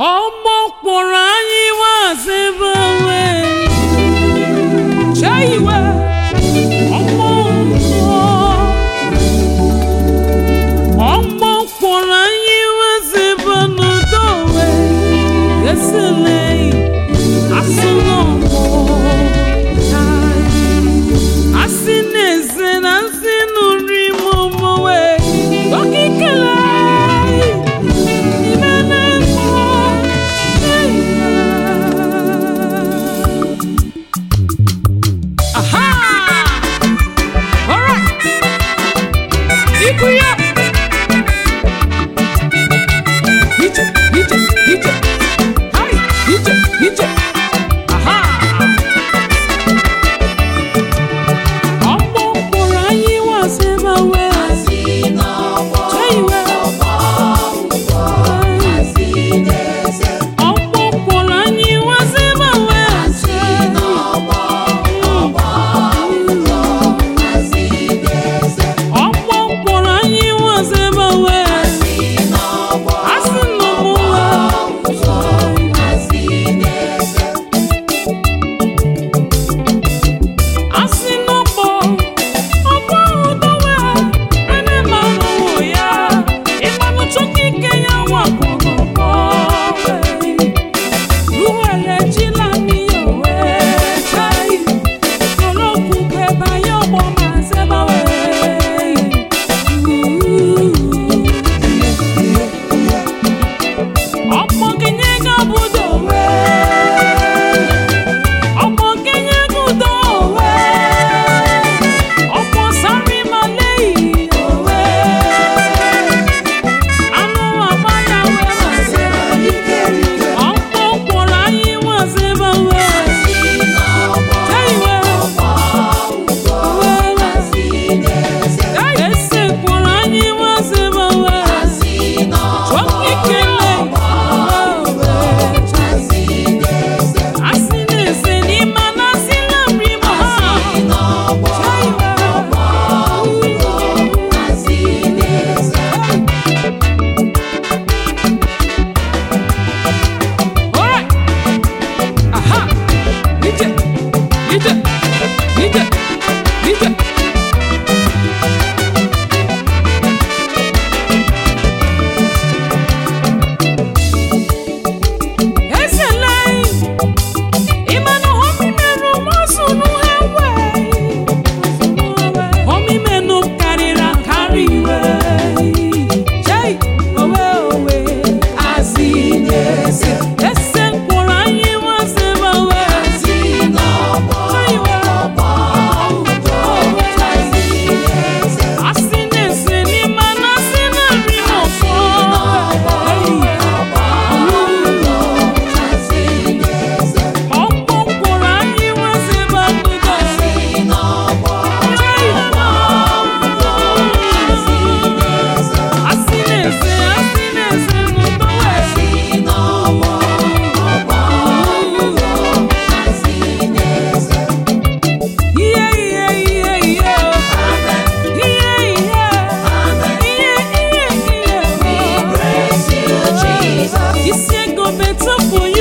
ọgbọ kpọrọ anyị wazebe onwe chee iwe ọgbọ mmụọ ọgbọ kpọrọ anyị wazebe n'udo onwe esele asụ n'ọgbọ asị na-eze na nsị nụrụ ime omowe okikele Aha! All right. Ikuya. Ije, ije, ije. Hai, ije, ije. Aha! Ọgbọ mkpụrụ anyị wasema wee. Chee iwe. Ọgbọ mkpụrụ anyị wasema wee. Ọgbọ mkpụrụ anyị wasema wee. Asị nọ mụ wee. Asị n'ọgbọ, ọgbọ udowe, ene mmanụ wụ ya, ịmanụ chukwu ike ya wakpọrọkpọ. Ruwele jila n'iyo wee chai, koloku kweba ya ọgbọ ma zeba wee. Ọgbọ kenye gabudo wee. Ọmọ Kenya gudo òwe, ọmọ sáré máa léyìí òwe. Anú àbáyáwé máa ṣe ọmọ òpòrò ayé wọ́n ṣe bá wẹ̀. Ṣé ìwé òwe rẹ̀? Èsì òpòrò ayé wọ́n ṣe bá wẹ̀. Chọ́kì kele òwe. Asị na-ese n'ime anasị na nri ma ha. Ṣé ìwé Alright. Aha. Ije. Ije. Ije. Ije. Esele. Ịmanụ homi menụ mọsụnụ ha wee. Homi menụ karịrị akarị iwe. Chei. Owe owe. Asị na-ese. Ese mkpụrụ anyị nwasịba wee. Chei wee. Asị na-ese n'ime anasị na nri n'ụfọ. Ọkpọ mkpụrụ anyị nwasịba n'udo. Chei wee. Asị na-ese, asị na-ese n'udo wee. Ihe ihe ihe ihe o. Ihe ihe. Ihe ihe ihe o. Isi ego betupu